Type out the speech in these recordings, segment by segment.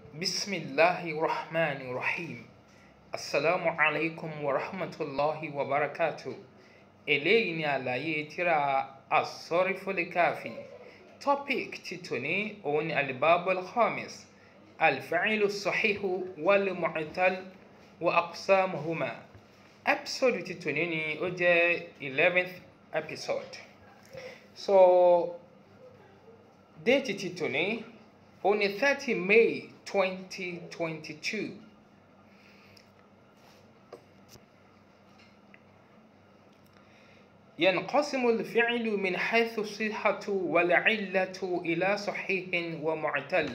بسم الله الرحمن الرحيم السلام عليكم ورحمة الله وبركاته eléyìí ni àlàyé tírà asọ́rífólíkàfì topic ti tòní òun ni alibabul khamis alfa'ilu sahihu wal mu'tal wa aqsamuhuma episode ti tòní ni ó jẹ́ eleventh episode so déètì ti tòní òun ni thirty may twenty twenty two. ينقسم الفعل من حيث الصحة والعلة إلى صحيح ومعتل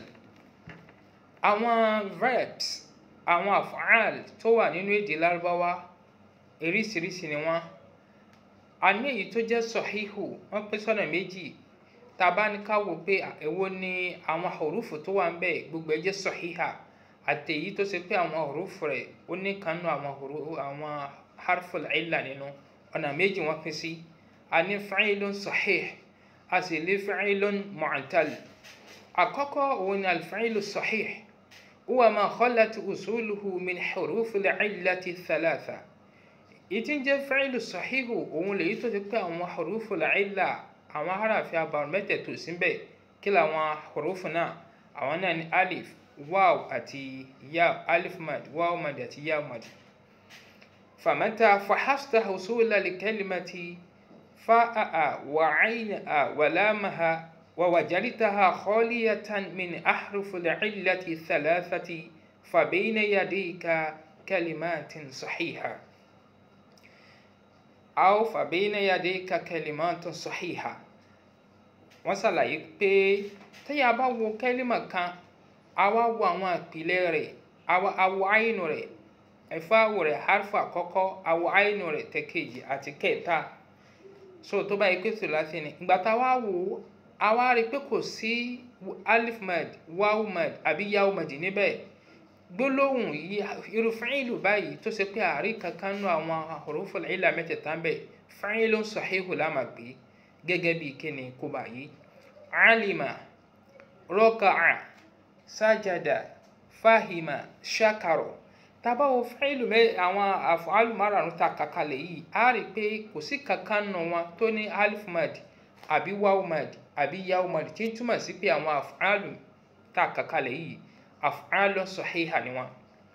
àwọn verbs àwọn af'al tó wà nínú èdè lárúbáwá oríṣiríṣi ni wọ́n a ní èyí tó jẹ́ sọ̀híhù wọ́n pín sọ́nà méjì tá a bá ní ká wò pé èwo ni àwọn hurufu tó wà ń bẹ̀ gbogbo ẹ̀ jẹ́ sọ̀híhà àti èyí tó ṣe pé àwọn hurufu rẹ̀ ó ní kanú àwọn harful illa nínú ọ̀nà méjì wọ́n pín sí a ní fa'ilun sahih a sì lè fa'ilun mu'tal àkọ́kọ́ òun ni alfa'ilu sahih huwa ma khalat usuluhu min hurufil illati thalatha ìtí ń jẹ́ fa'ilu sahihu òun lèyí tó ti pé àwọn hurufil illa àwọn harafi abarun mẹ́tẹ̀ẹ̀tò síbẹ̀ kí làwọn hurufu náà àwọn náà ni alif waw àti ya alif mad waw mad àti ya mad فمتى فحصت حصول الكلمة فاء وعين ولامها ووجدتها خالية من أحرف العلة الثلاثة فبين يديك كلمات صحيحة أو فبين يديك كلمات صحيحة wọ́n ṣàlàyé pé téèyàn bá wo kẹ́límà kan a wá wo àwọn ìpìlẹ̀ rẹ̀ àwọ̀ àyínú rẹ̀ ẹ̀fáwò rẹ̀ harfa àkọ́kọ́ àwọ̀ àìnù rẹ̀ tẹ̀kejì àti kẹta so tó bá yẹ pé sùlásì ni ìgbà tá a wá wò ó a wá rí i pé kò sí alif mad waw mad àbí yaw mad níbẹ̀ gbólóhùn irú fáìlù báyìí tó ṣe pé àárí kankan nú àwọn huruful illa mẹ́tẹ̀ẹ̀ta ń bẹ̀ fáìlù sahihu lámà pé gẹ́gẹ́ bí kíni kó báyìí alima rọ́kàá sájàdà fáhìmà ṣàkàrọ̀ tábà wo fáìlù mẹ àwọn àfọ̀álù márààrún ta kàkàlẹ̀ yìí á rí i pé kò sí kankan nù wọn tó ní alif mad àbí waw mad àbí yaw mad tí ń túmọ̀ sí pé àwọn àfọ̀álù ta kàkàlẹ̀ yìí àfọ̀álù sọ̀híhà ni wọn.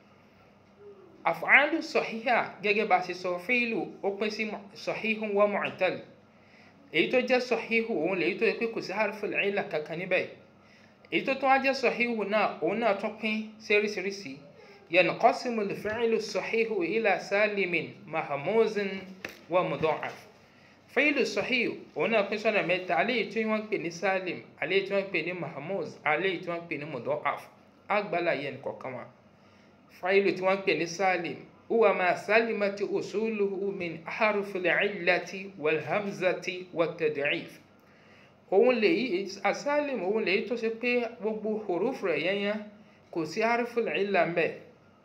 àfọ̀álù sọ̀híhà gẹ́gẹ́ bá a ṣe sọ fáìlù ó pín sí sọ̀híhù wa mu'tal èyí tó jẹ́ sọ̀híhù òun lèyí tó yẹ pé kò sí harful illa kankan níbẹ̀ èyí tó tún wá jẹ́ sọ̀híhù náà òun náà tún pín séríṣiríṣi ينقسم الفعل الصحيح إلى سالم محموز ومضاعف فعل الصحيح هنا قسنا متى عليه tí wọ́n pè ní salim عليه tí wọ́n pè ní mahmuz عليه tí wọ́n pè ní mudha'af agbala yẹn kọ̀ọ̀kan wa فعل tí wọ́n pè ní salim هو ما سلمت أصوله من أحرف العلة والهمزة والتضعيف òun lèyí asalim òun lèyí tó ṣe pé gbogbo huruf rẹ̀ yẹn kò sí harful illa ń bẹ̀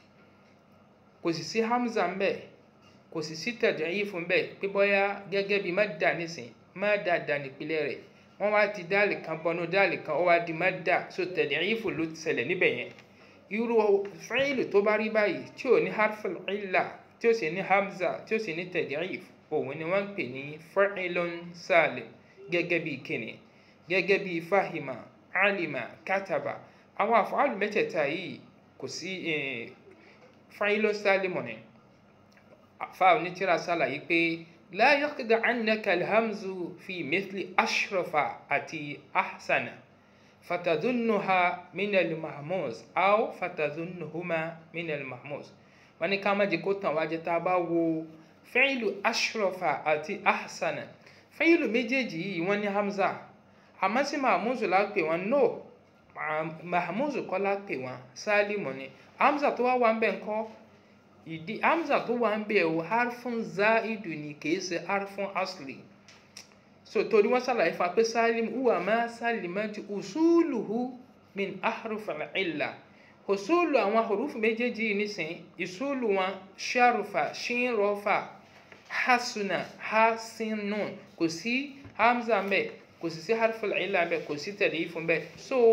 kò sì sí hamza ń bẹ̀ kò sì sí tad'if ń bẹ̀ pé bóyá gẹ́gẹ́ bí madda nísìn madda dà nípìnlẹ̀ rẹ̀ wọ́n wá ti dáàlì kan bọnú dáàlì kan ó wá di madda so tad'if ló ṣẹlẹ̀ níbẹ̀ yẹn irú fáìlì tó bá rí báyìí tí ò ní harful illa tí ó sì ní hamza tí ó sì ní tad'if òun ni wọ́n ń pè ní fa'ilun salim gẹ́gẹ́ bí kíni gẹ́gẹ́ bí fahima alima kataba àwọn àfọ̀hálù mẹ́tẹ̀ẹ̀ta yìí kò sí fáìlò sálímù ni fa onítìrà sálàyé pé la yaqda annaka alhamzu fi mithli ashrafa àti ahsana fatadunnuha min al-mahmuz aw fatadunnuhuma min al-mahmuz wọ́n ní ká má jẹ́ kó tàn wá jẹ tá a bá wo fáìlù ashrafa àti ahsana fáìlù méjèèjì yìí wọ́n ní hamza àmọ́ sí mahmuzu la pè wọ́n no mahmuzu kọ́lá pè wọ́n sálímù ni hamza tó wá wà ń bẹ̀ ńkọ́ ìdí hamza tó wà ń bẹ̀ o harfun zaidu ni kìí ṣe harfun asli so torí wọ́n ṣàlàyé fún wa pé sálímù huwa ma salimati usuluhu min ahruf al-illa usulu àwọn hurufu méjèèjì yìí nísìn ìsúlù wọn sharufa shinrofa hasuna hasinun kò sí hamza ń bẹ̀ kò sì sí harful illa ń bẹ̀ kò sí tad'if ń bẹ̀ so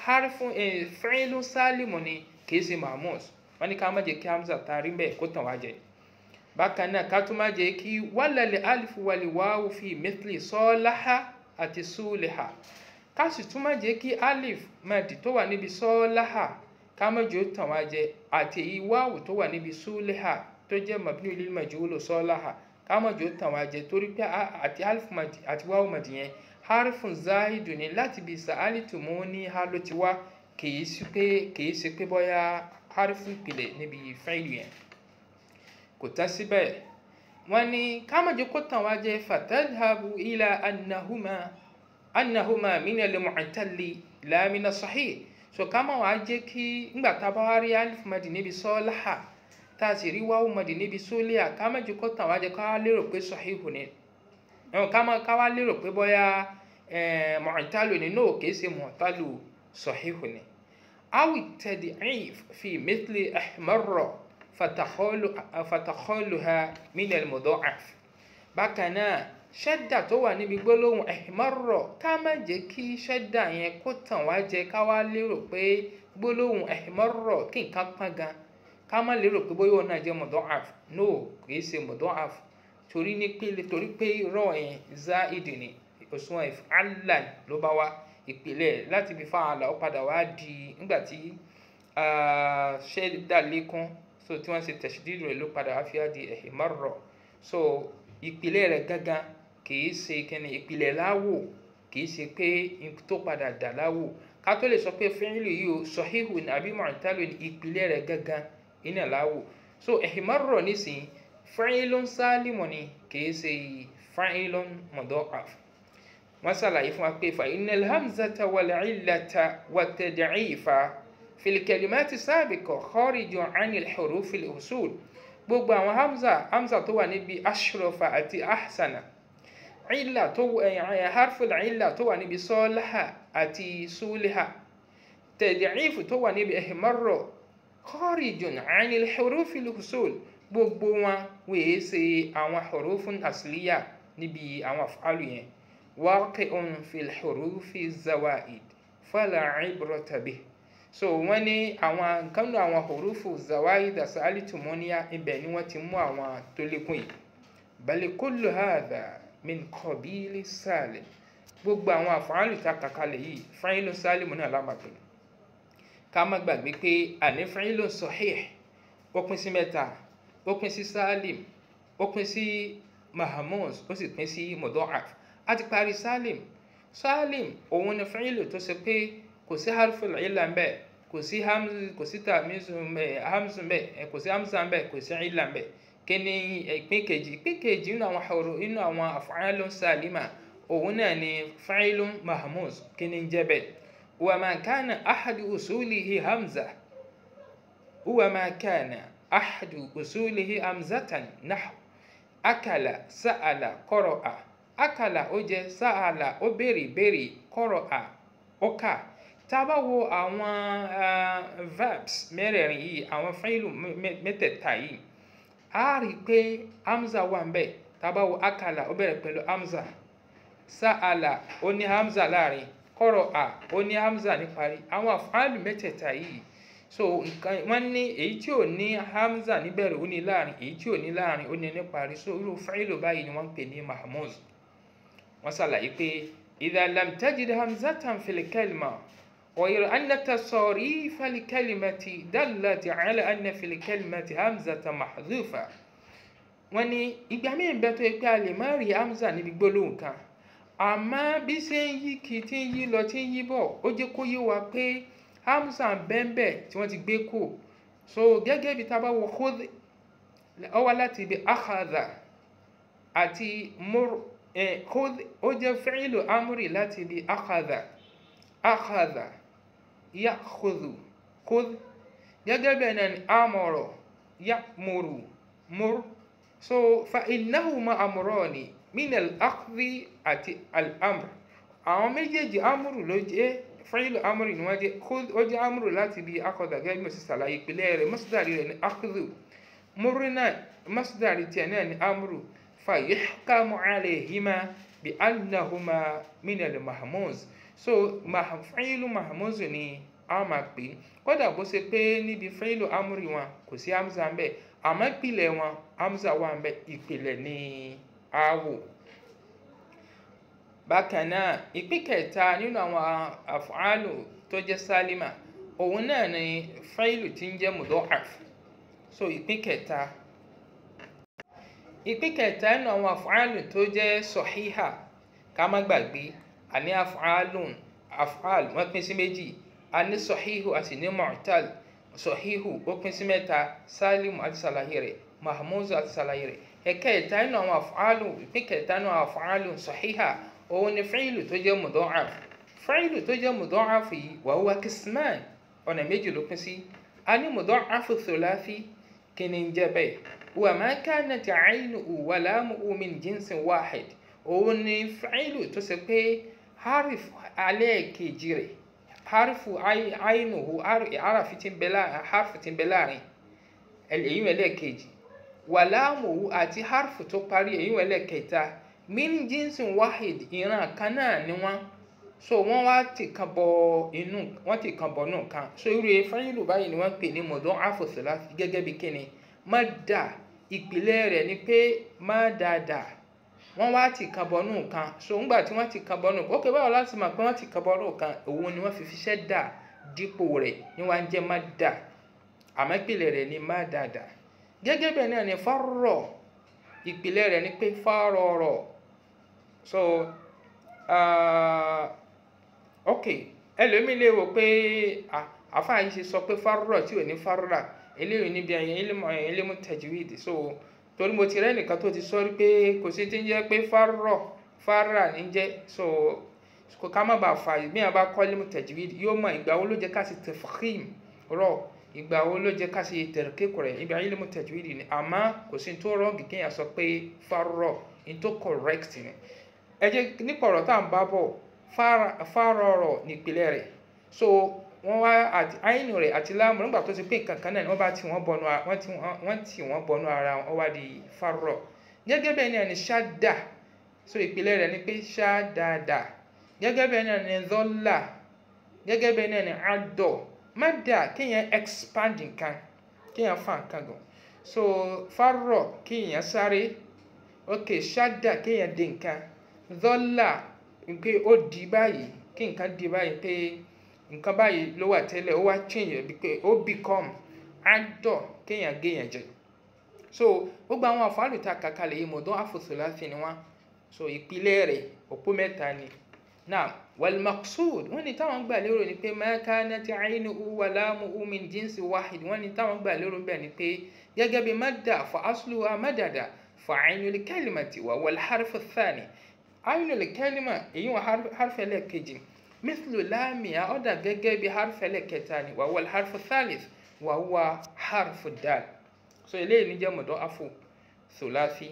harfun fi'lun sálìmù ni kìí ṣe mahmuz wọ́n ní ká má jẹ́ kí hamza taari bẹ́ẹ̀ kó tàn wá jẹ bákan náà ká tún má jẹ́ kí wálàlẹ̀ alifu wàlẹ̀ wáwù fi mithli sọ́ọ́láha àti súlẹ̀ha ká sì tún má jẹ́ kí alif madi tó wà níbi sọ́ọ́láha ká má jẹ́ ó tàn wá jẹ àti èyí wáwù tó wà níbi súlẹ̀ha tó jẹ́ mabni lil majhul sọ́ọ́láha ká má jẹ́ ó tàn wá jẹ torí pé àti alif madi àti wáwù madi yẹn harfun zahidu ni láti bí sa'alitu mú ní ha ló ti wá kìí sí pé kìí sí pé bóyá harfun ìpìlẹ̀ níbi fẹ́ẹ̀lì yẹn kò tán síbẹ̀ wọ́n ní kámọ̀jẹ́ kó tàn wá jẹ́ fatadhabu ila annahuma annahuma min al-mu'talli la min as-sahih so kámọ̀ wá jẹ́ kí ngbà tá a bá wá rí alif madi níbi sọ́ọ́láhà tá a sì rí wáwù madi níbi sólíà kámọ̀jẹ́ kó tàn wá jẹ́ ká lérò pé sahihu ni ká wá lérò pé bóyá mu'talu ni no kìí ṣe mu'talu sahihu ni awi tad'if fi mithli ahmarra fatakholuha min al-mudha'af bákan náà ṣẹ́dà tó wà níbi gbólóhùn ahmarra ká má jẹ́ kí ṣẹ́dà yẹn kó tàn wá jẹ ká wá lérò pé gbólóhùn ahmarra kí nǹkan pọ́n gan ká má lérò pé bóyá òun náà jẹ́ mudha'af no kìí ṣe mudha'af torí ní pé torí pé rọ yẹn záìdì ni òṣùwọ̀n ìfàlàn ló bá wá ìpìlẹ̀ láti fi fa'ala ó padà wá di nígbà tí ṣẹ́dá lékún so tí wọ́n ṣe tẹ̀sídìrì rẹ̀ ló padà wá fi á di ihmarra so ìpìlẹ̀ rẹ̀ gángan kìí ṣe kíni ìpìlẹ̀ láwò kìí ṣe pé tó padà dà láwò ká tó lè sọ pé fi'lu yìí o sahihu ní àbí mu'talu ní ìpìlẹ̀ rẹ̀ gángan iná láwò so ihmarra nísìnyí fa'ilun sálímù ni kìí ṣe fa'ilun mudha'af wọ́n ṣàlàyé fún wa pé fa innal hamzata wal illata wat tad'ifa fil kalimati sabiqa kharijun 'anil hurufil usul gbogbo àwọn hamza hamza tó wà níbi ashrafa àti ahsana illa tó harful illa tó wà níbi sọ́láhà àti súlíhà tad'ifu tó wà níbi ihmarra kharijun 'anil hurufil usul gbogbo wọn wèé ṣe àwọn hurufun asliya níbi àwọn af'alu yẹn waqi'un fil hurufi zawaid fala ibrata bih so wọ́n ní àwọn nǹkan nínú àwọn hurufu zawaid asalitumoniya ibẹ̀ ni wọ́n ti mú àwọn tó lékún yìí bal kullu hadha min qabili salim gbogbo àwọn af'alu tá kàkálẹ̀ yìí fa'ilu salimu náà lámàgbé ká má gbàgbé pé àní fa'ilu sahih ó pín sí mẹ́ta ó pín sí salim ó pín sí mahamuz ó sì pín sí mudha'af a ti parí salim salim òun ni fa'ilu tó ṣe pé kò sí harful illa ń bẹ kò sí hamzu kò sí tamizu mbẹ hamzu mbẹ kò sí hamza mbẹ kò sí illa mbẹ kíni ìpín kejì ìpín kejì nínú àwọn horo nínú àwọn af'alun salima òun náà ni fa'ilun mahamuz kíni ń jẹ́ bẹ́ẹ̀ wa ma kana ahadu usulihi hamza wa ma kana ahadu usulihi hamzatan nahu akala sa'ala qara'a akala ó jẹ sa'ala ó béèrè béèrè qara'a ó kà tá a bá wo àwọn verbs mẹ́rẹ̀ẹ̀rin yìí àwọn fáìlù mẹ́tẹ̀ẹ̀ta yìí a rí i pé hamza wà ń bẹ̀ tá a bá wo akala ó bẹ̀rẹ̀ pẹ̀lú hamza sa'ala ó ní hamza láàrin qara'a ó ní hamza níparí àwọn fáìlù mẹ́tẹ̀ẹ̀ta yìí so nǹkan wọ́n ní èyí tí ò ní hamza níbẹ̀rẹ̀ ó ní láàrin èyí tí ò ní láàrin ó ní níparí so irú fáìlù báyìí ni wọ́n ń pè ní mahmuz wọ́n ṣàlàyé pé idha lam tajid hamzatan fil kalima غير أن تصاريف الكلمة دلت على أن في الكلمة همزة محذوفة wọ́n ní ìgbà míì bẹ tó yẹ pé a lè má rí hamza níbi gbólóhùn kan àmọ́ bí ṣe ń yí kì í tí ń yí lọ tí ń yí bọ̀ ó jẹ́ kó yé wa pé hamza bẹ́ẹ̀nbẹ́ tí wọ́n ti gbé kù so gẹ́gẹ́ bí tábà wọ khudh ó wá láti ibi akhadha àti mur khudh ó jẹ́ fi'lu amri láti ibi akhadha akhadha ya'khudhu khudh gẹ́gẹ́ bẹ́ẹ̀ náà ni amara ya'muru mur so fa innahuma amrani min al-akhdhi àti al-amr àwọn méjèèjì amúrù ló jẹ́ fáìlù amúrù ni wọ́n jẹ́ ó jẹ́ amúrù láti bí akọ̀dà gẹ́gẹ́ bí mo sì ṣàlàyé ìpìlẹ̀ rẹ̀ masdari rẹ̀ ní akhdhu múrú náà masdari tiẹ̀ náà ní amúrù fa yuhkamu alayhima bi annahuma min al-mahmuz so fẹ́ìlú mahamuzu ni a máa pè é kódà bó ṣe pé níbi fẹ́ìlú amúri wọn kò sí hamza ń bẹ àmọ́ ìpìlẹ̀ wọn hamza wà ń bẹ ìpìlẹ̀ ní awo bákan náà ìpín kẹta nínú àwọn àfọ̀hálù tó jẹ́ sálímà òun náà ni fẹ́ìlù tí ń jẹ́ mudọ́af so ìpín kẹta ìpín kẹta nínú àwọn àfọ̀hálù tó jẹ́ sọ̀híhà ká má gbàgbé àní àfọ̀hálù àfọ̀hálù wọ́n pín sí méjì àní sọ̀híhù àti ní mu'tal sọ̀híhù ó pín sí mẹ́ta sálímù àti sàlàyé rẹ̀ mahmuzu àti sàlàyé rẹ̀ ẹ̀kẹta nínú àwọn àfọ̀hálù ìpín kẹta nínú àwọn àfọ̀hálù sọ̀híhà òun ni fíìlù tó jẹ́ mudọ́af fíìlù tó jẹ́ mudọ́af yìí wà wá kìsìmán ọ̀nà méjì ló pín sí a ní mudọ́af thulathi kí ni ń jẹ́ bẹ́ẹ̀ wà má kanat aynuhu wa lamuhu min jinsin wahid òun ni fíìlù tó ṣe pé harif alẹ́ kejì rẹ̀ harifu aynuhu harafi ti ń bẹ láàrin harifu ti ń bẹ láàrin èyí wẹ̀ lẹ́ẹ̀kejì wà lamuhu àti harifu tó parí èyí wẹ̀ lẹ́ẹ̀kẹta min jinsin wahid ìran kan náà ni wọn so wọn wá ti kan bọ inú wọn ti kan bọ inú kan so irú fáyìlú báyìí ni wọn pè ní mọdún àfòsílá gẹ́gẹ́ bí kíni má dà ìpìlẹ̀ rẹ̀ ni pé má dáadáa wọn wá ti kan bọ inú kan so ńgbà tí wọn ti kan bọ inú kan ókè báwo láti mọ̀ pé wọn ti kan bọ inú kan òun ni wọn fi fiṣẹ́ dà dípò rẹ̀ ni wọn jẹ́ má dà àmọ́ ìpìlẹ̀ rẹ̀ ni má dáadáa gẹ́gẹ́ bẹ́ẹ̀ náà ni fárọ̀ ìpìlẹ̀ rẹ̀ ni pé fárọ̀rọ̀ so uh, ok ẹlòmíì lè wò pé àfáà yìí ṣe sọ pé fárúrà tí ò ní fárúrà eléyìí níbi ẹ̀yìn ilmu tajwid so torí mo ti rẹ́ nìkan tó ti sọ rí pé kò sí ti ń jẹ́ pé fárúrà fárúrà ní jẹ́ so kò ká má bàa fà bí wọn bá kọ́ ilmu tajwid yóò mọ ìgbà wo ló jẹ́ ká sì tafkhim rọ ìgbà wo ló jẹ́ ká sì tarqiq rẹ̀ ibi ilmu tajwid ni àmọ́ kò sí tó rọ́ọ̀gì kéèyàn sọ pé fárúrà ní tó correct ni ẹ jẹ́ nípa ọ̀rọ̀ tá à ń bá bọ̀ fárọ̀rọ̀ nípìnlẹ̀ rẹ̀ so wọ́n wá àti àyínú rẹ̀ àti láàmú nígbà tó ti pé nǹkan kan náà ni wọ́n bá tì wọ́n bọnú wọ́n tì wọ́n tì wọ́n bọnú ara wọn wá di fárọ̀ gẹ́gẹ́ bẹ́ẹ̀ náà ni ṣáda so ìpìlẹ̀ rẹ̀ ni pé ṣádáadà gẹ́gẹ́ bẹ́ẹ̀ náà ni zọ́là gẹ́gẹ́ bẹ́ẹ̀ náà ni àdọ̀ mádà kéèyàn expand nǹkan kéèyàn fa nǹkan gan so fárọ̀ kéèyàn sáré ok ṣáda kéèyàn dé nǹkan zọ́là pé ó di báyìí kí nǹkan di báyìí pé nǹkan báyìí ló wà tẹ́lẹ̀ ó wá change bí pé ó become adọ̀ kéèyàn géèyàn jẹ so gbogbo àwọn àfáàlù tá a kà kalẹ̀ yìí mọ̀dọ́ àfòsòláfì ni wọ́n so ìpìlẹ̀ rẹ̀ òpó mẹ́ta ni now wal maqsud wọ́n ní táwọn gbà lérò ni pé ma kanat aynuhu wa lamuhu min jinsi wahid wọ́n ní táwọn gbà lérò bẹ́ẹ̀ ni pé gẹ́gẹ́ bí madda fa asluha madada fa aynul kalimati wa wal harfu thani aynul kalima èyí wọn harfu ẹlẹ́ẹ̀kejì mithlu láàmìá ọ̀dà gẹ́gẹ́ bí harfu ẹlẹ́ẹ̀kẹta ni wa wal harfu thalith wa huwa harfu dal so eléyìí ní jẹ́ mọ̀dọ́ afu thulathi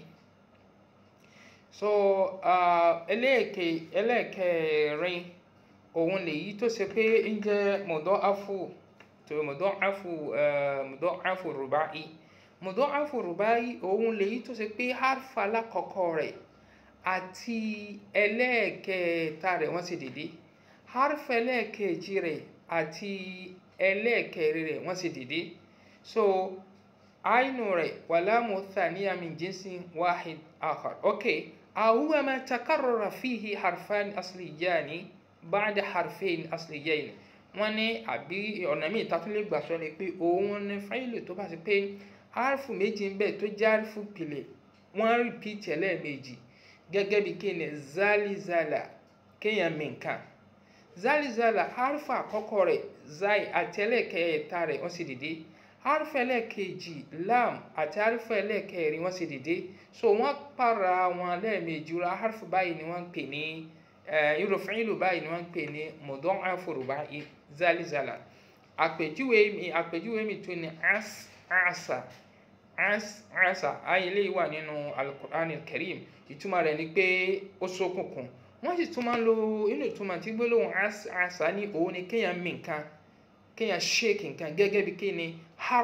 so ẹlẹ́ẹ̀kẹ ẹlẹ́ẹ̀kẹrin òun lèyí tó ṣe pé ń jẹ́ mọ̀dọ́ afu tó mọ̀dọ́ afu mọ̀dọ́ afu rubai mọ̀dọ́ afu rubai òun lèyí tó ṣe pé harfu alákọ̀ọ́kọ́ rẹ̀ àti ẹlẹ́ẹ̀kẹta rẹ̀ wọ́n ṣe dédé harfu ẹlẹ́ẹ̀kejì rẹ̀ àti ẹlẹ́ẹ̀kẹrin rẹ̀ wọ́n ṣe dédé so ainu rẹ̀ wàlámù thaniya min jinsin wahid akhar okay ahuwa ma takarrara fihi harfan asliyani ba'da harfain asliyayn wọ́n ní àbí ọ̀nà míì tá a tún lè gbà sọ ni pé òun ni fáìlì tó bá ti pé harfu méjì ń bẹ tó jẹ́ harfu pìlẹ̀ wọ́n rìpíìtì ẹlẹ́ẹ̀mejì gẹ́gẹ́ bí kéèyàn zalizala kéèyàn mìǹkan zalizala harfu àkọ́kọ́ rẹ̀ zai àti ẹlẹ́ẹ̀kẹta rẹ̀ wọ́n sì dìde harfu ẹlẹ́ẹ̀kejì lam àti harfu ẹlẹ́ẹ̀kẹrin wọ́n sì dìde so wọ́n para wọn lẹ́ẹ̀mejì ra harfu báyìí ni wọ́n ń pè ní irú fíìlù báyìí ni wọ́n ń pè ní mudọ́nàfù rubai zalizala àpèjúwe mi àpèjúwe mi tó ní as asa as asa ayé lè wà nínú alukur'an karim ìtumọ̀ rẹ̀ ni pé ó ṣókùnkùn wọ́n sì tún máa ń lo inú ìtumọ̀ tí gbólóhùn as asa ní òun ni kéèyàn mì nǹkan kéèyàn shake nǹkan gẹ́gẹ́ bí kí ni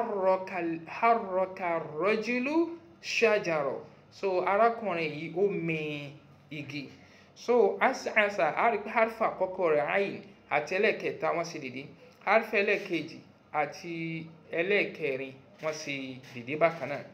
harroka rọ́júlù ṣàjàrọ̀ so arákùnrin yìí ó mì igi so as'asa a rí pé harfa àkọ́kọ́ rẹ̀ ayin àti ẹlẹ́ẹ̀kẹta wọ́n sì dìde harfa ẹlẹ́ẹ̀kejì àti ẹlẹ́ẹ̀kẹrin wọ́n sì dìde bákan náà.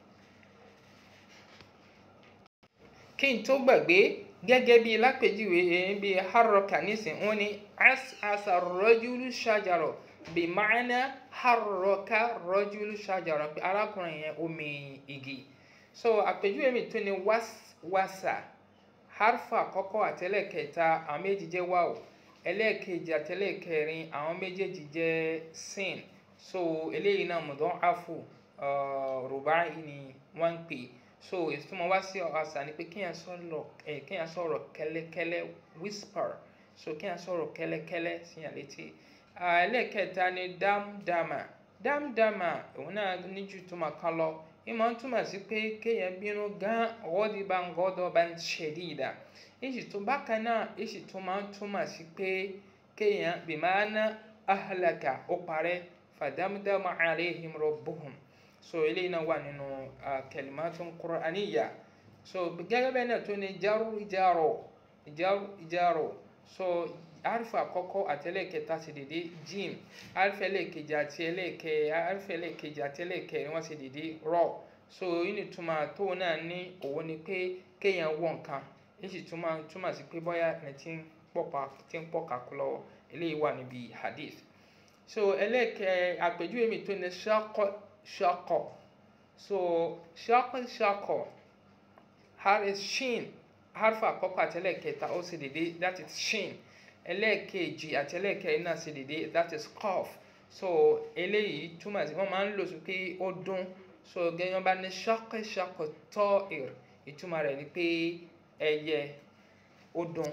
kí n tó gbàgbé gẹ́gẹ́ bí lápèjúwe bí harroka nísìn wọ́n ní as'asa rajulu shajara bí ma'ana harroka rajulu shajara pé arákùnrin yẹn omi igi so àpèjúwe mi tó ní wasa harfa àkọ́kọ́ àtẹlẹ́kẹta àwọn méjì jẹ́ wáwò ẹlẹ́ẹ̀kejì àtẹlẹ́kẹrin àwọn méjèèjì jẹ́ sin so eléyìí náà mudha'afu rubai ni wọ́n ń pè so ìtumọ̀ wá sí ọ̀sà ni pé kéèyàn sọ̀rọ̀ kéèyàn sọ̀rọ̀ kẹ́lẹ́kẹ́lẹ́ whisper so kéèyàn sọ̀rọ̀ kẹ́lẹ́kẹ́lẹ́ síyàn létí ẹlẹ́ẹ̀kẹta ni dámdámà dámdámà òun náà níjú túmọ̀ kan lọ ìmọ̀ ń túmọ̀ sí pé kéèyàn bínú gan ọwọ́dì bá ń gọ́dọ̀ bá ń ṣẹ̀dídà èsì tó bákan náà èsì tó máa ń túmọ̀ sí pé kéèyàn bìmáná ahlaka ó parẹ́ fàdámdámà alayhim rabbuhum so eléyìí náà wà nínú kalimatun qur'aniyya so gẹ́gẹ́ bẹ́ẹ̀ náà tó ní jaru ìjárọ̀ jaru ìjárọ̀ so arifa àkọ́kọ́ àti ẹlẹ́ẹ̀kẹta sì dìde jim arifa ẹlẹ́ẹ̀kejì àti ẹlẹ́ẹ̀kẹ arifa ẹlẹ́ẹ̀kejì àti ẹlẹ́ẹ̀kẹrin wọ́n sì dìde rọ so yìí túmọ̀ tó náà ní òun ni pé kéèyàn wọ̀ nǹkan èyí sì túmọ̀ túmọ̀ sí pé bóyá ẹni tí ń pọ̀pà tí ń pọ̀ kakú lọ́wọ́ eléyìí wà níbi hadith so ẹlẹ́ẹ̀kẹ àpèjúwe mi tó ní ṣakọ ṣakọ so ṣakọ ṣakọ haris shin harfa àkọ́kọ́ àti ẹlẹ́ẹ̀kẹta ó sì dìde that is shin ẹlẹ́ẹ̀kejì àti ẹlẹ́ẹ̀kẹrin náà sì dìde that is cough so eléyìí túmọ̀ sí wọ́n máa ń lò sí pé ó dún so gẹ́gẹ́ bá ní ṣakọ ṣakọ tọ́ ìr ìtumọ̀ rẹ̀ ni pé ẹyẹ ó dún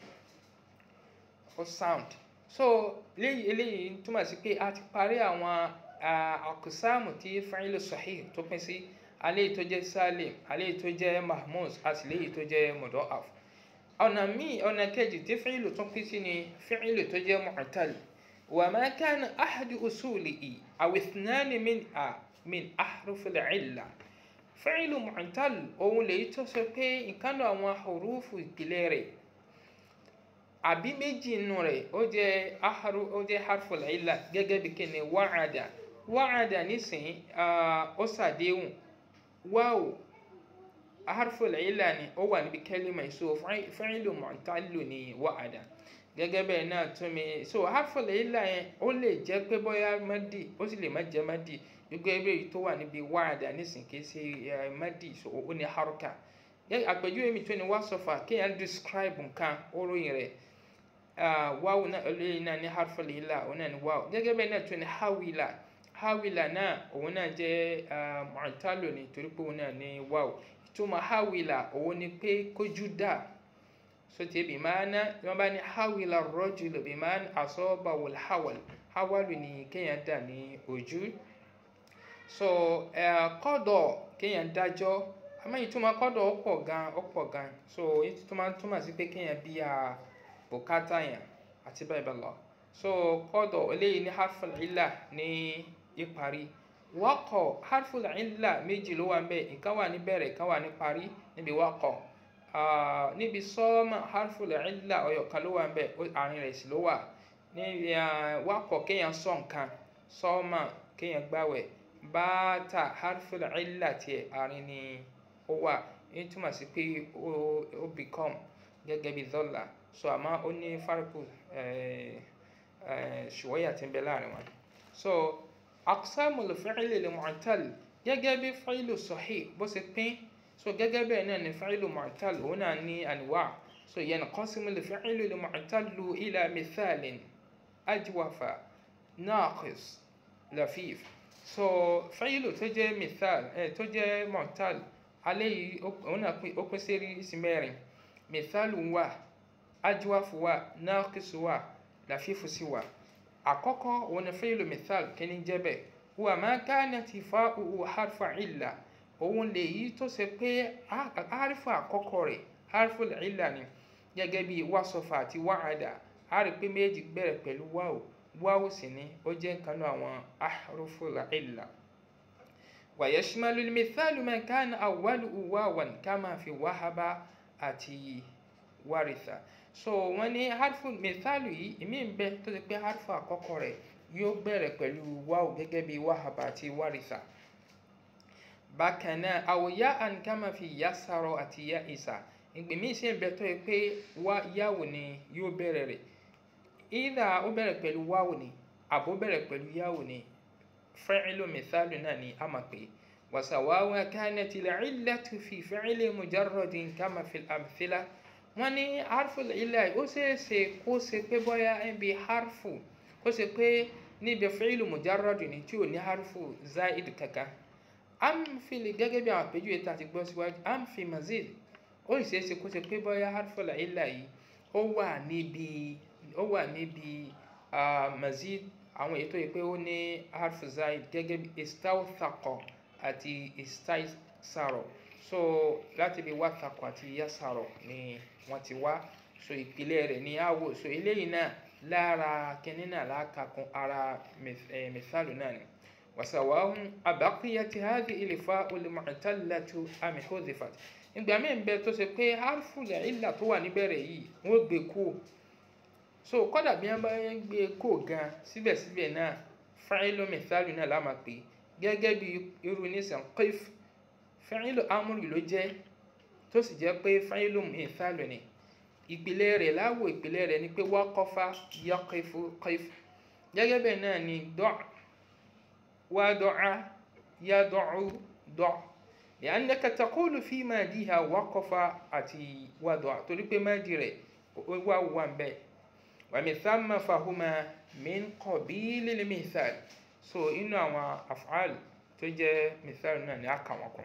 ó sound so eléyìí eléyìí túmọ̀ sí pé a ti parí àwọn àkùsáàmù tí fa'ilu sahih tó pín sí aléyìí tó jẹ́ salim aléyìí tó jẹ́ mahmuz àti léyìí tó jẹ́ mudha'af ọ̀nà míì ọ̀nà kejì tí fa'ilu tún pín sí ni fa'ilu tó jẹ́ mu'tal wa ma kana ahadu usulihi aw ithnani min a min ahrufil illa fa'ilu mu'tal òun lèyí tó sọ pé ìkànnì àwọn hurufu ìpìlẹ̀ rẹ̀ àbí méjì nù rẹ̀ ó jẹ́ aharu ó jẹ́ harful illa gẹ́gẹ́ bí kíni wa'ada wa'ada nísìnyí ó ṣàdéhùn wáwò harful illa ni ó wà níbi kẹ́límà so fa'ilu mu'tallu ni wa'ada gẹ́gẹ́ bẹ́ẹ̀ náà tún mi so harful illa yẹn ó lè jẹ́ pé bóyá madi ó sì lè má jẹ́ madi gbogbo ẹgbẹ́ yìí tó wà níbi wa'ada nísìnyí kì í ṣe madi so ó ní haruka àpèjúwe mi tó ní wasọfà kéèyàn describe nǹkan ó ròyìn rẹ̀ wáwù náà eléyìí náà ní harful illa òun náà ní wáwù gẹ́gẹ́ bẹ́ẹ̀ náà tún ní hawila hawila náà òun náà jẹ́ mu'tallu ní torí pé òun náà ní wáwù ìtumọ̀ hawila òun ni pé kójú dà sọtẹ́ bí máa ná wọ́n bá ní hawila rajulu bí máa asabahu al-hawal hawalu ní kéèyàn dà ní ojú so kọ́dọ̀ kéèyàn dájọ́ àmọ́ ìtumọ̀ kọ́dọ̀ ó pọ̀ gan ó pọ̀ gan so ìtumọ̀ túmọ̀ sí pé kéèyàn bí a bùkátà yẹn àti bẹ́ẹ̀ bẹ́ẹ̀ lọ so kọ́dọ̀ eléyìí ní harful illa ní ìparí waqo harful illa méjì ló wà ń bẹ̀ ìkan wà ní bẹ̀rẹ̀ ìkan wà ní parí níbi waqo níbi sọ́ọ́mà harful illa ọ̀yọ̀kan ló wà ń bẹ̀ àárín rẹ̀ sì ló wà níbi waqo kéèyàn sọ nǹkan sọ́ọ́mà kéèyàn gbàwẹ̀ báàtà harful illa tiẹ̀ àárín ni ó wà ní túmọ̀ sí pé ó become gẹ́gẹ́ bí dọ́là so àmọ́ ó ní fárikù ṣùwọ́yà tí ń bẹ láàrin wọn. so aqsamul fi'li lil mu'tal gẹ́gẹ́ bí fa'ilu sahih bó ṣe pín so gẹ́gẹ́ bẹ́ẹ̀ náà ni fa'ilu mu'tal òun náà ní anwa so yanqasimul fi'lu lil mu'tallu ila mithalin ajwafa naqis lafif so fa'ilu tó jẹ́ mithal tó jẹ́ mu'tal alẹ́ yìí òun náà ó pín sí oríṣi mẹ́rin mithalu wà ajwafu wà naqisu wà lafifu sí wà àkọ́kọ́ òun ni fi'lu mithal kíní jẹ́bẹ̀ wà ma kanat fa'uhu harfa illa òun lè yí tó ṣe pé harfa àkọ́kọ́ rẹ̀ harfu illa ni gẹ́gẹ́ bí wasafa àti wa'ada a rí pé méjì bẹ̀rẹ̀ pẹ̀lú wáwò wáwò sì ni ó jẹ́ nǹkan náà àwọn ahrufu illa ويشمل المثال ما كان أوله واوا كما في وهب àti waritha so wọ́n ní harfu mithalu yìí ìmí ń bẹ tó ti pé harfu àkọ́kọ́ rẹ̀ yóò bẹ̀rẹ̀ pẹ̀lú wáwù gẹ́gẹ́ bí wahaba àti waritha bákan náà àwòyá ànkàmà fi yasarọ àti ya isa ìgbìmí sí ń bẹ tó yẹ pé wá yáwò ni yóò bẹ̀rẹ̀ rẹ̀ ìdá ó bẹ̀rẹ̀ pẹ̀lú wáwò ni àbó bẹ̀rẹ̀ pẹ̀lú yáwò ni fa'ilu mithalu náà ni a máa pè é وسواء كانت العلة في فعل مجرد كما في الأمثلة wọ́n ní harfu ilẹ̀ ó ṣeéṣe kó ṣe pé bóyá níbi harfu kó ṣe pé níbi fi'lu mujarrad ni tí ò ní harfu zaid kankan amfili gẹ́gẹ́ bí àwọn àpèjúwe tá a ti gbọ́ síwájú amfi mazid ó sì ṣeéṣe kó ṣe pé bóyá harfu ilẹ̀ yìí ó wà níbi ó wà níbi mazid àwọn èyí tó yẹ pé ó ní harfu zaid gẹ́gẹ́ bí istawthaqa àti istaisaro so láti bí wàtàkù àti yasaro ni wọ́n ti wá so ìpìlẹ̀ rẹ̀ ní àwò so eléyìí náà lára kínní náà lákàkún ara mẹ́sàlù náà ni wasawahun abaqiyati hadhi ilifa olùmọ̀tálàtú àmì hudhifat ìgbà míì ń bẹ tó ṣe pé harfu ìlà tó wà níbẹ̀rẹ̀ yìí wọ́n gbé kú so kọ́dà bí wọ́n bá gbé kó gan síbẹ̀síbẹ̀ náà fa'ilu mẹ́sàlù náà lámà pé gẹ́gẹ́ bí irú nísàn qif fa'ilu amúrì ló jẹ́ tó sì jẹ́ pé fa'ilu mithalu ni ìpìlẹ̀ rẹ̀ láwò ìpìlẹ̀ rẹ̀ ni pé waqafa yaqifu qif gẹ́gẹ́ bẹ́ẹ̀ náà ni do' wada'a yad'u do' li'annaka taqulu fi madiha waqafa àti wada'a torí pé madi rẹ̀ wà wà ń bẹ́ẹ̀ wa min thamma fahuma min qabilil mithal so inú àwọn af'al tó jẹ́ mithal náà ni a kà wọ́n kún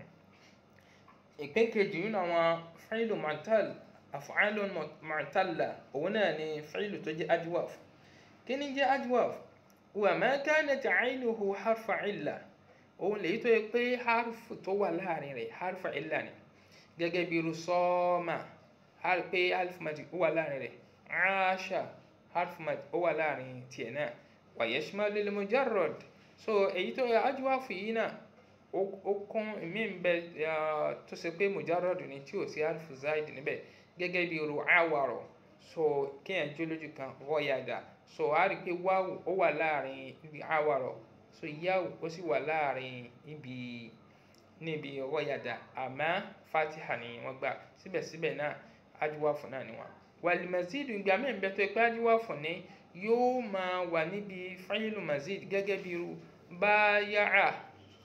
ìpín kejì nínú àwọn fa'ilu mu'tal af'alun mu'talla òun náà ni fa'ilu tó jẹ́ adwaf kí ni jẹ́ adwaf wa ma kanat 'aynuhu harfa illa òun lèyí tó yẹ pé harfu tó wà láàrin rẹ̀ harfa illa ni gẹ́gẹ́ bí irú sọ́ọ́mà pé harfu madi ó wà láàrin rẹ̀ aasha harfu madi ó wà láàrin tiẹ̀ náà wa yashmalu al-mujarrad so èyí tó yẹ ajwafu yìí náà ó kún mí ń bẹ tó ṣe pé mujarrad ni tí ò sí harfu zaid níbẹ̀ gẹ́gẹ́ bí irú awàrọ̀ so kéèyàn jó lójú kan rọ́yàdà so a rí i pé wáwù ó wà láàrin ibi awàrọ̀ so yáwù ó sì wà láàrin ibi níbi rọ́yàdà àmọ́ fatiha ni wọ́n gbà síbẹ̀síbẹ̀ náà ajwafu náà ni wọ́n wal mazid ìgbà mí ń bẹ tó yẹ pé ajwafu ni yóò máa wà níbi fa'ilu mazid gẹ́gẹ́ bí irú báyàá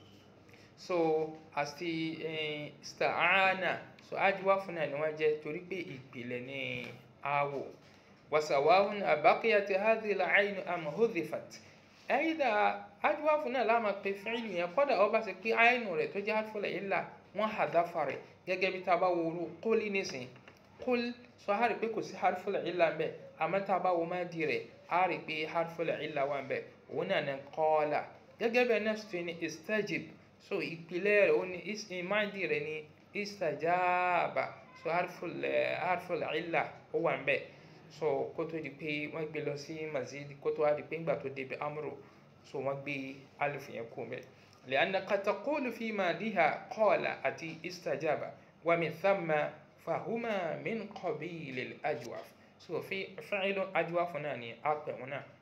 so àti sta'ana so ajwafu náà ni wọ́n jẹ́ torí pé ìpìlẹ̀ ní àwò wasawahun abaqiyati hadhihi al-'ayn am hudhifat ẹ̀yìdà ajwafu náà láàmà pé fi'lu yẹn kọ́dà ọba ṣe pé àìnù rẹ̀ tó jẹ́ harful illa wọ́n hadafa rẹ̀ gẹ́gẹ́ bí tá a bá wo orú qul nísìn qul so a rí pé kò sí harful illa ń bẹ àmọ́ tá a bá wo má di rẹ̀ a rí pé harful illa wà ń bẹ òun náà ní qala gẹ́gẹ́ bẹ́ẹ̀ náà sì ní istajib so ìpìlẹ̀ rẹ̀ ó ní ìmáàdì rẹ̀ ní istajaba so harful harful illa ó wà ń bẹ so kó tó di pé wọ́n gbé lọ sí mazid kó tó wá di pé ńgbà tó débi amru so wọ́n gbé alif yẹn kú mẹ́ li'annaka taqulu fi madiha qala àti istajaba wa min thamma fahuma min qabilil ajwaf so fi fa'ilu ajwaf náà ni a pè wọn náà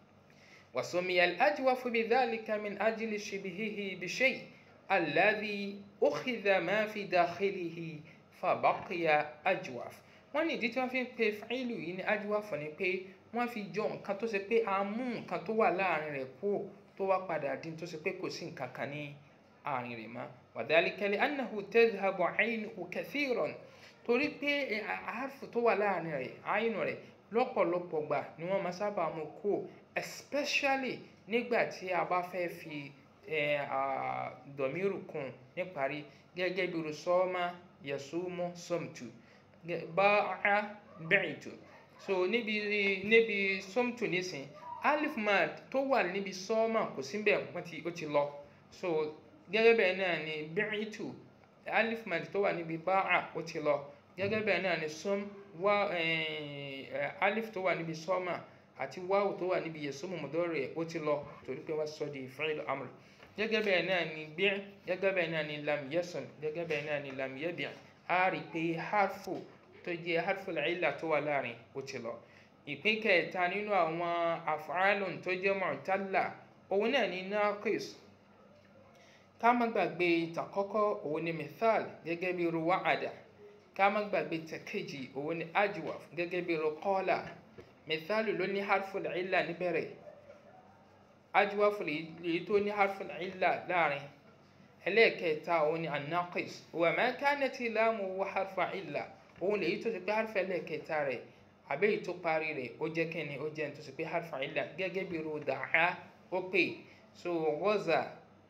وسمي الأجوف بذلك من أجل شبهه بشيء الذي أخذ ما في داخله فبقي أجوف wọ́n ní ìdí tí wọ́n fi ń pe fáìlù yìí ní ajwaf ni pé wọ́n fi jọ nǹkan tó ṣe pé a mú nǹkan tó wà láàrin rẹ̀ kú tó wá padà dín tó ṣe pé kò sí nǹkan kan ní àárín rẹ̀ mọ́ وذلك لأنه تذهب عينه كثيرا torí pé àárfù tó wà láàrin rẹ̀ àyínú rẹ̀ lọ́pọ̀lọpọ̀ gbà ni wọ́n máa sábà mú kú especially nígbà tí a bá fẹ́ fi dọ̀míìrù kún níparí gẹ́gẹ́ bí rusọ́ọ́mà yasumu somtu bá'a bi'tu so níbi níbi somtu nísìn alif mad tó wà níbi sọ́ọ́mà kò síbẹ̀ wọ́n ti ó ti lọ so gẹ́gẹ́ bẹ́ẹ̀ náà ni bi'tu alif mad tó wà níbi bá'a ó ti lọ gẹ́gẹ́ bẹ́ẹ̀ náà ni som wá alif tó wà níbi sọ́ọ́mà àti wáwù tó wà níbi yẹsùmù mọ̀dọ́rẹ̀ ó ti lọ torí pé wọ́n sọ di fi'l amr gẹ́gẹ́ bẹ́ẹ̀ náà ni bí' gẹ́gẹ́ bẹ́ẹ̀ náà ni lam yasum gẹ́gẹ́ bẹ́ẹ̀ náà ni lam yabi' a rí pé harfu tó jẹ́ harful illa tó wà láàrin ó ti lọ ìpín kẹta nínú àwọn af'alun tó jẹ́ mu'talla òun náà ní naqis ká má gbàgbé tàkọ́kọ́ òun ni mithal gẹ́gẹ́ bí ru wa'ada ká má gbàgbé tẹ̀kejì òun ni ajwaf gẹ́gẹ́ bí ru qala mithal ló ní harful illa níbẹ̀rẹ̀ ajwaf lèyí tó ní harful illa láàrin ẹlẹ́ẹ̀kẹta òun ni anaqis wa ma kanat lamu wa harfa illa òun lèyí tó ti pé harfa ẹlẹ́ẹ̀kẹta rẹ̀ àbẹ́yìí tó parí rẹ̀ ó jẹ́ kẹ́ni ó jẹ́ nítorí pé harfa illa gẹ́gẹ́ bí ru dàá ó pè so ghaza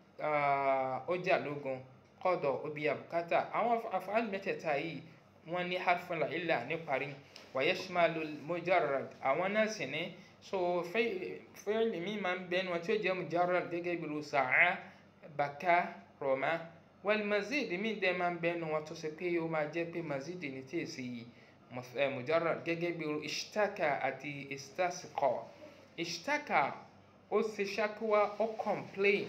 ó jà lógun qada ó bí abukata àwọn af'al mẹ́tẹ̀ẹ̀ta yìí wọ́n ní harfa illa ní parí wa yashmalu mujarrad àwọn náà sì ní so fi'l mi máa ń bẹ́ẹ̀ ni wọ́n tí ó jẹ́ mujarrad gẹ́gẹ́ bí ru sa'a baka rọ̀mà wal mazid mi dẹ́ máa ń bẹ́nu wọn tó ṣe pé ó máa jẹ́ pé mazid ní tí èsì mujarrad gẹ́gẹ́ bí ishtaka àti istasqa ishtaka ó ṣe ṣákúwá ó complain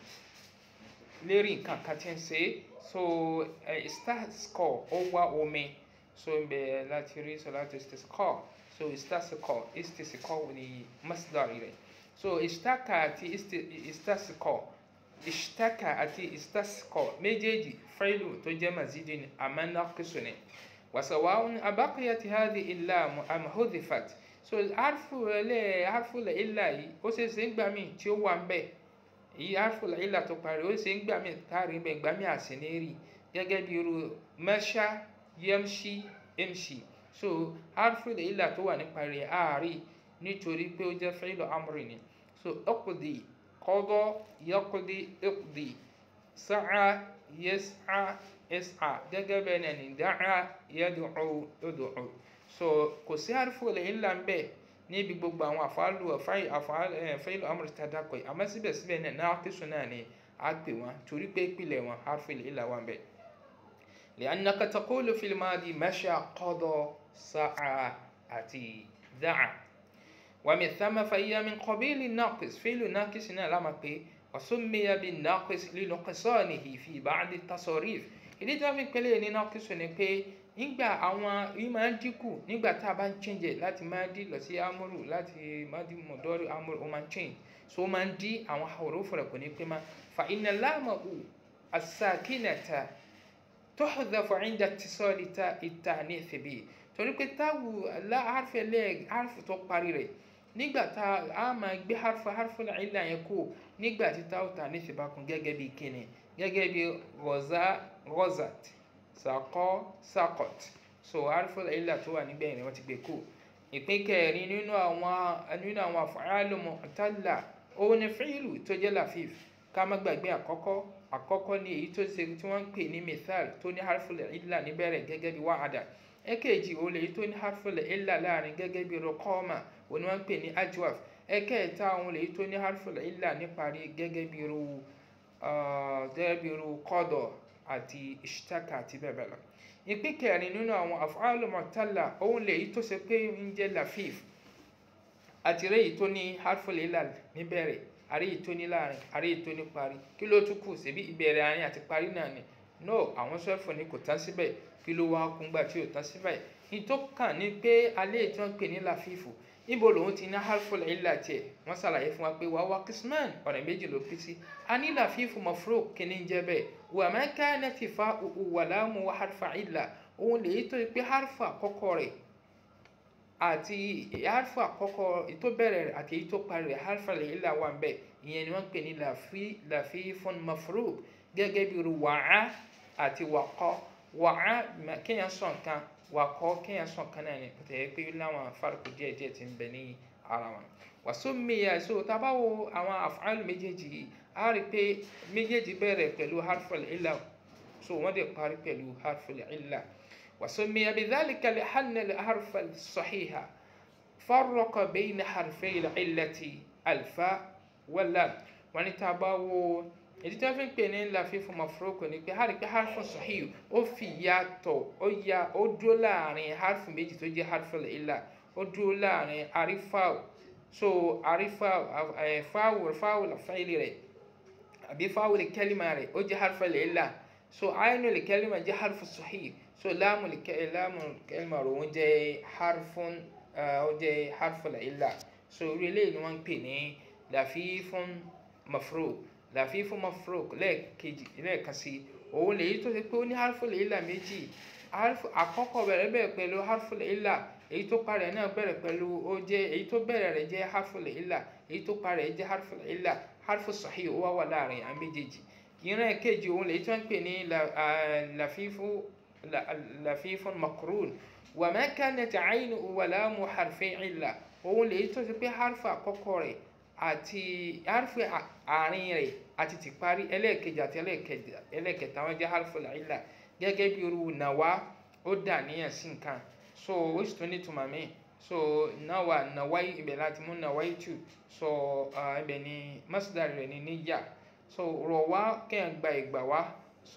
lérí nǹkan kan tí ń ṣe so istasqa ó wá omi so ń bẹ láti rí sọ láti istasqa so istasqa istasqa ní masdar rẹ̀ so ishtaka àti istasqa ishtaka àti istasqa méjèèjì failu tó jẹ́ mazidi ni àmọ́ naqisu ni wasawa'un abaqiyat hadhihi illam am hudhifat so harfu ẹlẹ́ harfu la illa yìí ó ṣe é ṣe ń gbà mí tí ó wà ń bẹ̀ èyí harfu la illa tó parí ó ṣe ń gbà mí káàrí bẹ̀ gbà mí àsìnérì gẹ́gẹ́ bí irú masha yamshi imshi so harfu la illa tó wà nípa rẹ̀ ààrí nítorí pé ó jẹ́ failu amri ni so uqdi قضى يقضي اقضي سعى يسعى اسعى gẹ́gẹ́ bẹ́ẹ̀ náà ni dáa yad'u ud'u so kò sí àrífò lè ńlá ń bẹ níbi gbogbo àwọn àfàlù àfàlù amúrò tàdàkọ̀ yìí àmọ́ síbẹ̀síbẹ̀ náà náà kìsùn náà ni a pè wọ́n torí pé ìpìlẹ̀ wọn àrífò lè ńlá wà ń bẹ. لأنك تقول في الماضي مشى قضى سعى àti dáa ومن ثم فهي من قبيل الناقص فعل ناقص هنا لما بي وسمي بالناقص لنقصانه في بعض التصاريف ìdí tí wọ́n fi pẹ́lẹ́ ní nákìsù ni pé nígbà àwọn yìí máa ń dínkù nígbà tá a bá ń change láti máa dí lọ sí amúrù láti máa dí mọ̀dọ́rì amúrù ó máa ń change so ó máa ń dí àwọn àwòrán fúnra kò ní pé má fa iná láàmú as-sakinata tuhdhafu 'inda ittisali at-ta'nith bi torí pé táwù àrfẹ́ lẹ́ẹ̀ àrfù tó parí rẹ̀ nígbà tá a máa gbé harfu harfu ìlà yẹn kú nígbà tí táwù tà ní ìfipá kún gẹ́gẹ́ bí kíni gẹ́gẹ́ bí ghaza ghazat saqọ saqat so harfu ìlà tó wà nígbẹ̀yìn rẹ̀ wọ́n ti gbé kú ìpín kẹrin nínú àwọn nínú àwọn af'alu mu'talla òun ni fi'lu tó jẹ́ lafif ká má gbàgbé àkọ́kọ́ àkọ́kọ́ ní èyí tó ṣe tí wọ́n ń pè ní mithal tó ní harfu ìlà níbẹ̀rẹ̀ gẹ́gẹ́ bí wa'ada ẹ̀kejì òun lèyí tó ní harfu ìlà láàrin gẹ́gẹ́ bí rọkọ́ọ̀mà òun ni wọ́n ń pè ní ajwaf ẹ̀kẹta òun lèyí tó ní harfu ìlà níparí gẹ́gẹ́ bí ru gẹ́gẹ́ bí ru qada àti ishtaka àti bẹ́ẹ̀ bẹ́ẹ̀ lọ. ìpín kẹrin nínú àwọn af'alu mu'talla òun lèyí tó ṣe pé ń jẹ́ lafif àti rẹ́yìí tó ní harfu ìlà níbẹ̀rẹ̀ àríyìí tó ní láàrin àríyìí tó ní parí kí ló tún kù síbi ìbẹ̀rẹ̀ àárín àti parí náà ni no àwọn sọ́ọ̀fù ni kò tán síbẹ̀ kí ló wá kún gbà tí ò tán síbẹ̀ ní tó kàn ní pé alẹ́ tí wọ́n pè ní làfífù níbo lòun ti ní harful illa tiẹ̀ wọ́n ṣàlàyé fún wa pé wàá wá kisman ọ̀nà méjì ló pín sí a ní làfífù mafruq kíní jẹ́ bẹ́ẹ̀ wà má kanat fa'u wa lamu wa harfa illa òun lèyí tó pé harfa àkọ́kọ́ rẹ̀ àti harfa àkọ́kọ́ tó bẹ̀rẹ̀ rẹ̀ àti èyí tó parí rẹ̀ harful illa wà ń bẹ̀ ìyẹn ni wọ́n pè ní làfífun mafruq gẹ́gẹ́ bí ru wàá àti wàkọ́ wàá kéèyàn sọ nǹkan wàkọ́ kéèyàn sọ nǹkan náà ni kò tẹ̀ pé láwọn afárikù díẹ̀ díẹ̀ ti ń bẹ ní ara wọn. wàsómìyà so tábà wo àwọn af'al méjèèjì yìí a rí i pé méjèèjì bẹ̀rẹ̀ pẹ̀lú harful illa so wọ́n dẹ̀ parí pẹ̀lú harful illa. wàsómìyà bidhalika li anna al-harfa as-sahiha farraqa bayna harfay al-illati al-fa wal-lam wọ́n ní tábà wo èdè tí wọ́n fi ń pè ní lafifu mafuroko ni pé hàrí pé harfu sahih ó fi yàtọ̀ ó ya ó dúró láàrin harfu méjì tó jẹ́ harfu ìlà ó dúró láàrin àrífàw so àrífàw fáwù fáwù làfáìlì rẹ̀ àbí fáwù lè kẹ́lìmà rẹ̀ ó jẹ́ harfu ìlà so àyínú lè kẹ́lìmà jẹ́ harfu sahih so láàmù láàmù kẹlìmọ̀ rò wọ́n jẹ́ harfun ó jẹ́ harful illa so orí eléyìí ni wọ́n ń pè ní lafifun mafruq lafifun mafruq lẹ́ẹ̀kejì lẹ́ẹ̀kan sí òun lèyí tó ṣe pé ó ní harful illa méjì àkọ́kọ́ bẹ̀rẹ̀ bẹ̀rẹ̀ pẹ̀lú harful illa èyí tó parẹ̀ náà bẹ̀rẹ̀ pẹ̀lú ó jẹ́ èyí tó bẹ̀rẹ̀ rẹ̀ jẹ́ harful illa èyí tó parẹ̀ jẹ́ harful illa harfu sahih ó wá wà láàrin àwọn méjèèjì ìran kejì òun lèyí tó ń pè ní lafifu lafifun makrun wa ma kanat aynu wa lamu harfi illa òun lèyí tó ṣe pé harfu àkọ́kọ́ rẹ̀ àti harfu àárín rẹ̀ àti ti parí ẹlẹ́ẹ̀kejì àti ẹlẹ́ẹ̀kẹta wọn jẹ́ harfu illa gẹ́gẹ́ bí irú nàwa ó dà níyàn sí nǹkan so ó sì tún ní tùmọ̀ míì so nawa nawai ibẹ̀ láti mú nawai tù so ibẹ̀ ni masdar rẹ̀ ni níyà so rọ̀ wá kẹ́hìn gba ìgbà wá so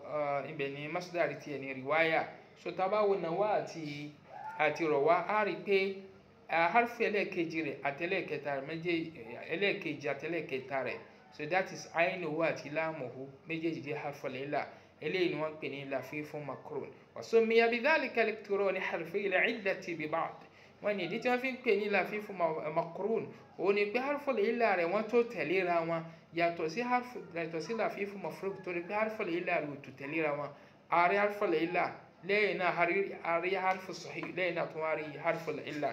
ibẹ̀ ni masdar tiẹ̀ ni riwaya so tá a bá wo nawa àti àti rọ̀ wá á rí i pé harfi ẹlẹ́ẹ̀kejì rẹ̀ àti ẹlẹ́ẹ̀kẹta rẹ̀ méjèèjì ẹlẹ́ẹ̀kejì àti ẹlẹ́ẹ̀kẹta rẹ̀ so that is ainuhu àti láàmùhu méjèèjì jẹ́ harfu lẹ́la eléyìí ni wọ́n pè ní lafifun makrun wàsómiya bidhalika al-iqtirani harfi al-illati bi ba'd wọ́n ní ìdí tí wọ́n fi ń pè ní lafifun makrun òun ni pé harfu al-illa rẹ̀ wọ́n tó tẹ̀léra wọn yàtọ̀ sí harfu yàtọ̀ sí lafifun mafruq torí pé harfu al-illa rẹ̀ ò tó tẹ̀léra wọn ààrẹ harfu al-illa lẹ́yìn náà ààrẹ harfu sahih lẹ́yìn náà tó wá rí harfu al-illa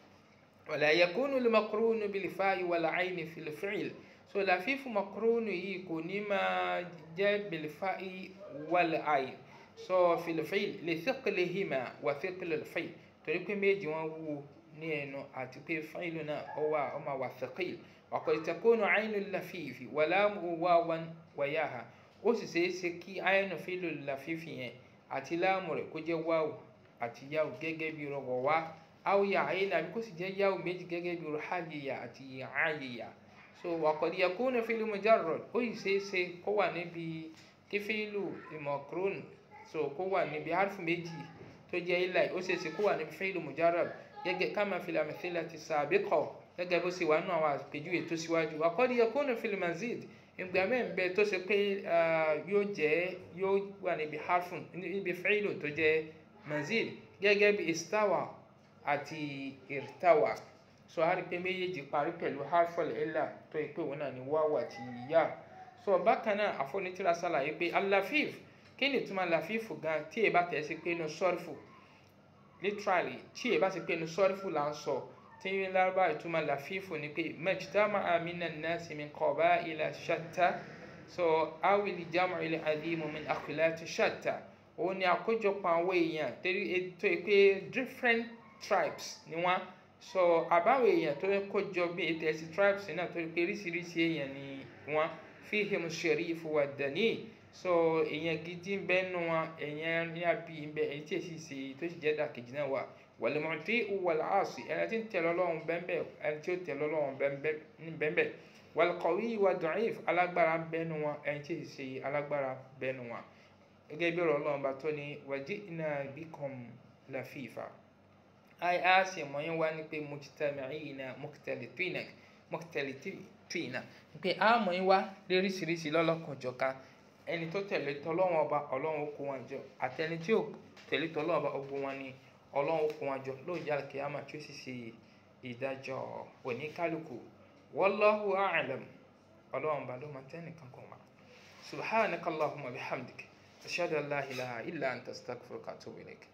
wala yakunu al-makrunu bil-fa'i wal-'ayni fil-fi'l so lafifu makrunu yìí kò ní máa jẹ́ bil-fa'i wal-'ayn so fil-fi'l li thiqlihima wa thiql-al-fi'l torí pé méjì wọn wúwo ní ẹnu àti pé fáìlù náà ó wà ó máa wà thaqil wa qad takunu 'aynu al-lafifi wa lamu wawan wa yaha ó sì ṣeé ṣe kí aynu fílù lafifi yẹn àti láàmù rẹ̀ kó jẹ́ wáwù àti yáwù gẹ́gẹ́ bí rọ̀wọ̀ wá áwòyà ayé nàbí kó sì jẹ́ yáwù méjì gẹ́gẹ́ bí rọ̀háyìyà àti àyìyà so wa qad yakunu fil mujarrad ó sì ṣeé ṣe kó wà níbi kí fílù makrun so kó wà níbi harfu méjì tó jẹ́ ilà ó ṣeé ṣe kó wà níbi fílù mujarrad gẹ́gẹ́ kama fil amthilati sabiqa gẹ́gẹ́ bó ṣe wà nínú àwọn àpèjúwe tó síwájú wa qad yakunu fil mazid ìgbà mẹ́rin bẹ́ẹ̀ tó ṣe pé yóò jẹ́ yóò wà níbi harfun níbi fílù tó jẹ́ mazid gẹ́gẹ́ bí istawa àti irtawa so a rí pé méjèèjì parí pẹ̀lú harful illa tó yẹ pé òun náà ni wáwà àti yá so bákan náà àfọ̀nìtìrà ṣàlàyé pé alafif kí ni ìtumọ̀ lafif gan tí èyí bá tẹ̀ sí pé inú sọ́ọ̀fù literally tí èyí bá ti pé inú sọ́ọ̀fù là ń sọ tí ń lárúbá ìtumọ̀ lafif ni pé majtama'a minan nasi min qaba'ila shatta so awil jam'il alimu min akhilati shatta òun ni àkójọpọ̀ àwọn èèyàn tó yẹ pé different tribes ni wọ́n so àbáwọ̀ èèyàn tó kó jọ bí ètò ẹ̀sìn tribes náà tó pé oríṣiríṣi èèyàn ni wọ́n fihim sharif wa dani so èèyàn gidi ń bẹ nù wọn èèyàn ní àbí ń bẹ èyí tí èsì ṣe tó sì jẹ́ dàkejì náà wà wal mu'ti wal 'asi ẹni tí ń tẹ̀lé Ọlọ́run bẹ́ẹ̀ ẹni tí ó tẹ̀lé Ọlọ́run bẹ́ẹ̀ wal qawi wa da'if alágbára ń bẹ nù wọn ẹni tí èsì ṣe alágbára bẹ nù wọn gẹ́gẹ́ bí ọ̀rọ̀ Ọlọ́run bá tó ní waji'na bikum lafifa ai a sì mọ̀ yín wá ní pé mujtami'ina mukhtalitina mukhtalitina pé a mọ̀ yín wá lóríṣiríṣi lọ́lọ́kanjọ̀kan ẹni tó tẹ̀lé tọ́lọ́wọ́n ọba ọlọ́run ó kó wọn jọ àtẹni tí ò tẹ̀lé tọ́lọ́wọ́n ọba ogun wọn ni ọlọ́run ó kó wọn jọ lóòjá kìámà tí ó sì ṣe ìdájọ́ oníkálukú wallahu a'lam ọlọ́run ọba ló máa tẹ́nìkan kan wá subhanakallahumma bihamdik ashhadu an la ilaha illa anta astaghfiruka wa atubu ilayk